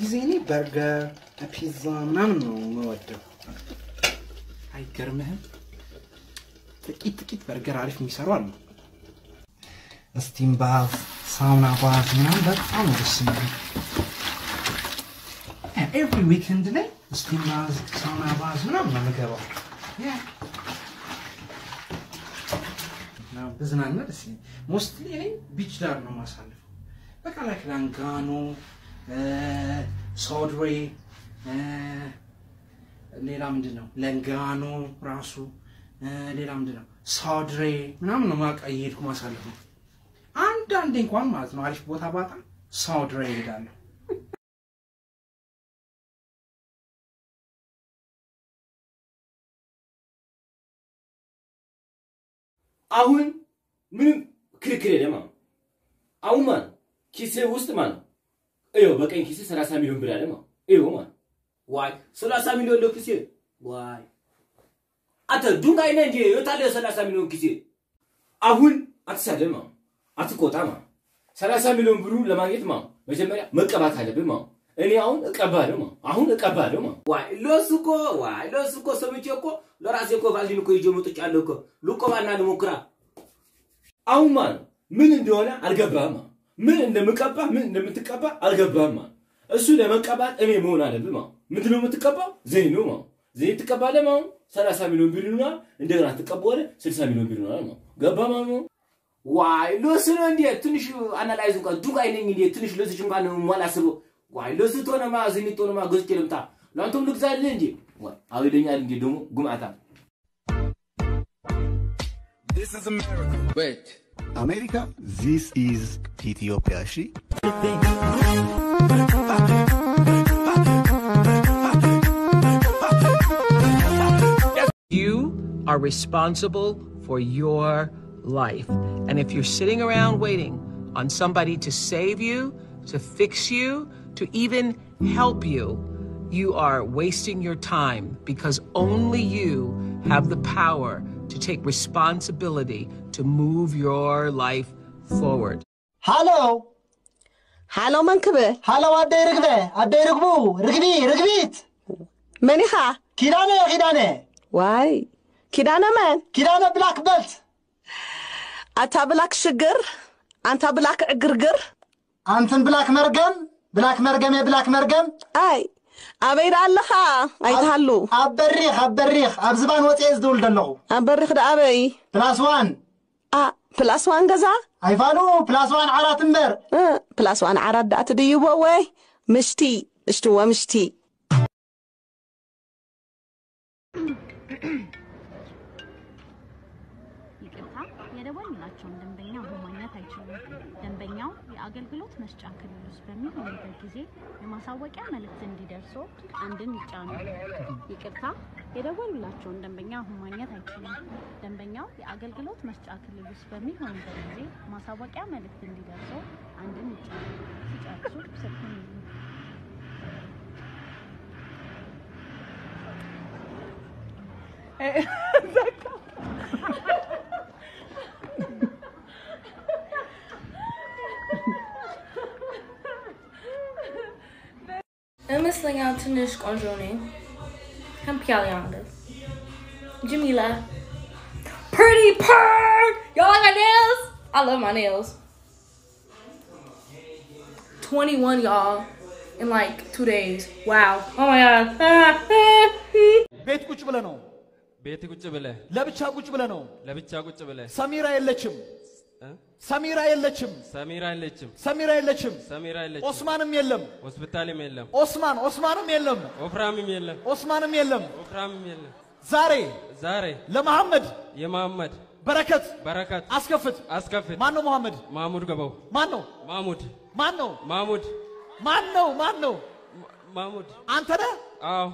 ጊዜ እኔ በርገር፣ ፒዛ ምናምን ነው የምወደው። አይገርምህም? ጥቂት ጥቂት በርገር አሪፍ የሚሰሩ አሉ። ስቲም ባዝ፣ ሳውና ባዝ ምናምን በጣም ነው ደስ የሚሉ። ኤቭሪ ዊኬንድ ላይ ስቲም ባዝ፣ ሳውና ባዝ ምናምን ነው የምገባው። ብዝናና ደስ ይለኛል። ሞስትሊ እኔ ቢች ዳር ነው የማሳልፈው። በቃ ላይክ ላንጋኖ፣ ሶድሬ፣ ሌላ ምንድን ነው ለንጋኖ ራሱ ሌላ ምንድን ነው ሶድሬ ምናምን ነው ማቃ እየሄድኩ ማሳለፍ ነው። አንዳንዴ እንኳን ማለት ነው አሪፍ ቦታ ባጣ ሶድሬ እሄዳለሁ። አሁን ምንም ክርክር የለም። አሁን አሁን ማለት ኪሴ ውስጥ ማለት እዮ በቀኝ ኪሴ 30 ሚሊዮን ብር አለ ማለት እዮ ማለት ዋይ 30 ሚሊዮን ነው ኪሴ ዋይ አንተ ዱንጋይ ነህ እንጂ የታለ 30 ሚሊዮን ኪሴ አሁን አትሳደብ ማለት አትቆጣ ማለት 30 ሚሊዮን ብሩ ለማግኘት ማለት መጀመሪያ መቀባት አለብህ ማለት እኔ አሁን እቀባለሁ ማለት አሁን እቀባለሁ ማለት ዋይ ለሱ እኮ ዋይ ለሱ እኮ ሰምቼ እኮ ለራሴ እኮ ቫልዲን እኮ ይዤ መጥቻለሁ እኮ ልቆባና ልሞክራ አሁን ማለት ምን እንደሆነ አልገባህም ማለት ምን እንደምቀባ ምን እንደምትቀባ አልገባህም ማለት እሱ ለመቀባት እኔ መሆን አለብህ ማለት ምንድን ነው የምትቀባው ዘይት ነው ማለት ዘይት ትቀባለህ ማለት 30 ሚሊዮን ብር ይሆናል እንደገና ትቀባዋለህ 60 ሚሊዮን ብር ይሆናል ማለት ገባ ማለት ነው ዋይ ለሱ ነው እንዴ ትንሽ አናላይዝ እንኳን ዱቃይ ነኝ እንዴ ትንሽ ለዚህ እንኳን ማላስበው ዋይ ለሱ ቶነማ ዘይት ቶነማ ገዝቼ ልምጣ ለአንተም ልግዛልህ እንዴ ዋይ አውደኛል እንዴ ደግሞ ጉማታ This is America. Wait. America, this is Ethiopia. She. You are responsible for your life. And if you're sitting around waiting on somebody to save you, to fix you, to even help you, you are wasting your time because only you have the power to take responsibility to move your life forward. ሃሎ ሃሎ መንክብ ሃሎ አደይ ርግበ አደይ ርግቡ ርግቢ ርግቢት መን ኢኻ ኪዳነ ኪዳነ ዋይ ኪዳነ መን ኪዳነ ብላክ በልት ኣታ ብላክ ሽግር ኣንታ ብላክ ዕግርግር አንተን ብላክ መርገም ብላክ መርገም የብላክ መርገም ኣይ ኣበይ ዳ ኣለኻ ኣይትሃሉ ኣብ በሪኽ ኣብ በሪኽ ኣብ ዝባን ወፅአ ዝድውል ዘለኹ ኣብ በሪኽ ዳ ኣበይ ፕላስ ዋን አ ፕላስ ዋን ገዛ ኣይፋሉ ፕላስ ዋን ዓራት እምበር እ ፕላስ ዋን ዓራት ዳ ትድይቦ ወይ ምሽቲ እሽትዎ ምሽቲ ይቅርታ የደወልንላቸውን ደንበኛ አሁን ማግኘት አይችሉም። ደንበኛው የአገልግሎት መስጫ ክልል ውስጥ በሚሆኑበት ጊዜ የማሳወቂያ መልእክት እንዲደርሶ አንድን ይጫኑ። ይቅርታ የደወሉላቸውን ደንበኛ አሁን ማግኘት አይችሉም። ደንበኛው የአገልግሎት መስጫ ክልል ውስጥ በሚሆኑበት ጊዜ ማሳወቂያ መልእክት እንዲደርሶ አንድን ይጫኑ። ሲጨርሱ ስልኩን ይዙ። ይመስለኛል ትንሽ ቆንጆ ነኝ። ከምፒያሊያንደ Jamila. Pretty purr! Y'all like my nails? I love my nails. 21, y'all, in like two days. Wow. Oh my god. ቤት ቁጭ ብለ ነው ቤት ቁጭ ብለህ ለብቻ ቁጭ ብለ ነው ለብቻ ቁጭ ብለህ ሰሚራ የለችም ሰሚራ የለችም ሰሚራ የለችም ሰሚራ የለችም ሰሚራ የለችም ኦስማንም የለም ሆስፒታልም የለም ኦስማን ኦስማንም የለም ወፍራምም የለም ኦስማንም የለም ወፍራምም የለም ዛሬ ዛሬ ለመሐመድ የመሐመድ በረከት በረከት አስከፍት አስከፍት ማን ነው መሐመድ ማሙድ ገባው ማን ነው ማሙድ ማን ነው ማሙድ ማን ነው ማን ነው ማሙድ አንተ ነህ አዎ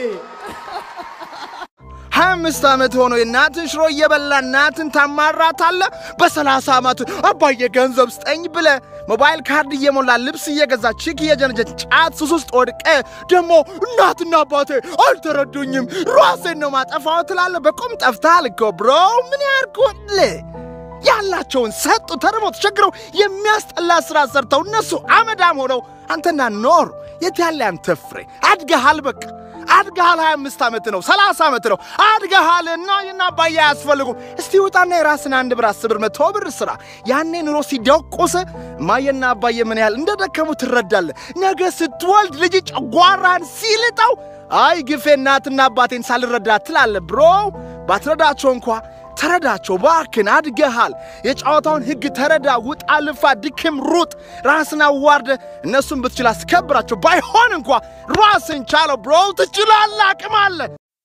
ሀያ አምስት ዓመት ሆኖ የእናትን ሽሮ እየበላ እናትን ታማራታለ። በሰላሳ ዓመቱ አባዬ ገንዘብ ስጠኝ ብለ ሞባይል ካርድ እየሞላ ልብስ እየገዛ ቺክ እየጀነጀን ጫት ሱስ ውስጥ ወድቀ ደግሞ እናትና አባቴ አልተረዱኝም ራሴን ነው ማጠፋው ትላለ። በቁም ጠፍተሃል እኮ ብሮ ምን ያርጉል? ያላቸውን ሰጡ፣ ተርበው ተቸግረው የሚያስጠላ ስራ ሰርተው እነሱ አመዳም ሆነው አንተና ኖር የት ያለ አንተ ፍሬ አድገሃል። በቃ አድገሃል። 25 ዓመት ነው 30 ዓመት ነው አድገሃል። እና እና አባዬ አያስፈልጉም። እስቲ ውጣና የራስን አንድ ብር አስር ብር መቶ ብር ስራ። ያኔ ኑሮ ሲደቁስ እማዬና አባዬ ምን ያህል እንደደከሙ ትረዳለህ። ነገ ስትወልድ ልጅ ጨጓራህን ሲልጠው አይ ግፌ እናትና አባቴን ሳልረዳ ትላለህ። ብሮ ባትረዳቸው እንኳ ተረዳቸው ባክን፣ አድገሃል። የጨዋታውን ሕግ ተረዳ። ውጣ፣ ልፋ፣ ድክም፣ ሩጥ፣ ራስን አዋርደ እነሱን ብትችል አስከብራቸው። ባይሆን እንኳ ራስን ቻለው። ብሮ ትችላለህ፣ አቅም አለ።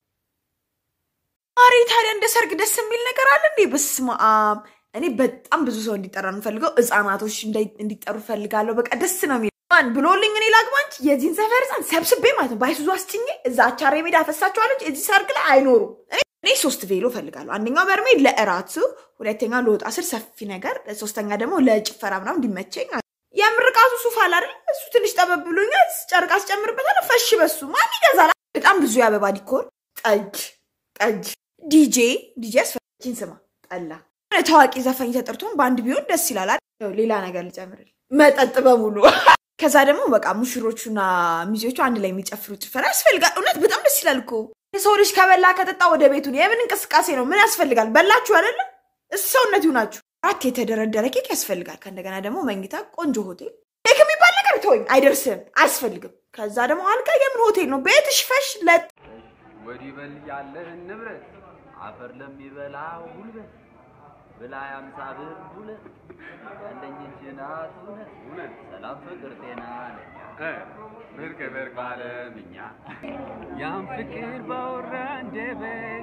አሬ ታዲያ እንደ ሰርግ ደስ የሚል ነገር አለ እንዴ? በስመ አብ! እኔ በጣም ብዙ ሰው እንዲጠራ እንፈልገው፣ ህፃናቶች እንዳይ- እንዲጠሩ ፈልጋለሁ። በቃ ደስ ነው የሚል ማን ብሎልኝ እኔ ላግባ እንጂ የዚህን ሰፈር ህፃን ሰብስቤ ማለት ነው ባይሱዙ አስጭኜ እዛ አቻሬ ሜዳ አፈሳቸዋለች። እዚህ ሰርግ ላይ አይኖሩም። እኔ እኔ ሶስት ቬሎ ፈልጋለሁ። አንደኛው በርሜል ለእራቱ፣ ሁለተኛው ለወጣ ስር ሰፊ ነገር፣ ሶስተኛ ደግሞ ለጭፈራ ምናምን እንዲመቸኝ የምርቃቱ ሱፍ አለ አይደል? እሱ ትንሽ ጠበብ ብሎኛል። ጨርቅ አስጨምርበታለሁ። ፈሽ በሱ ማን ይገዛል? በጣም ብዙ የአበባ ዲኮር፣ ጠጅ ጠጅ፣ ዲጄ ዲጄ አስፈላጊን ስማ፣ ጠላ የሆነ ታዋቂ ዘፋኝ ተጠርቶን በአንድ ቢሆን ደስ ይላል አይደል? ያው ሌላ ነገር ልጨምርል፣ መጠጥ በሙሉ ከዛ ደግሞ በቃ ሙሽሮቹና ሚዜዎቹ አንድ ላይ የሚጨፍሩ ጭፈራ ያስፈልጋል። እውነት በጣም ደስ ይላል እኮ የሰው ልጅ ከበላ ከጠጣ ወደ ቤቱ ነው። የምን እንቅስቃሴ ነው? ምን ያስፈልጋል? በላችሁ አይደለ? ሰውነት ይሁናችሁ። አራት የተደረደረ ኬክ ያስፈልጋል። ከእንደገና ደግሞ መኝታ፣ ቆንጆ ሆቴል። ኬክ የሚባል ነገር ተወኝ፣ አይደርስም፣ አያስፈልግም። ከዛ ደግሞ አልጋ፣ የምን ሆቴል ነው? ቤትሽ ፈሽ ለጥ ወዲህ በል ያለህን ንብረት አፈር ለሚበላው ጉልበት ብላ ያምሳ ብር ሁለት ያለኝ እጅ ናት እውነት እውነት ሰላም ፍቅር ጤና ለኛ ብርቅ ብርቅ ባለምኛ ያን ፍቅር ባወራ አንደበት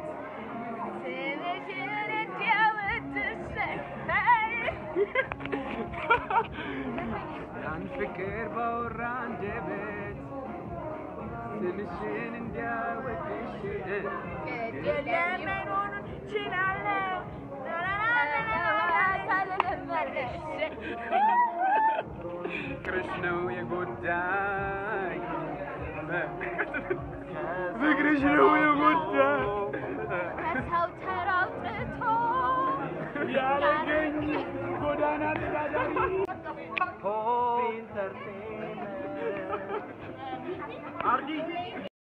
ያን ፍቅር ባወራ አንደበት ስምሽን እንዲያወድሽ ፍቅርሽ ነው የጎዳኝ ፍቅርሽ ነው የጎዳኝ ከሰው ተራውጥቶ ያለገኝ ጎዳና ተዳዳሪ ኢንተርቴንመንት አርዲ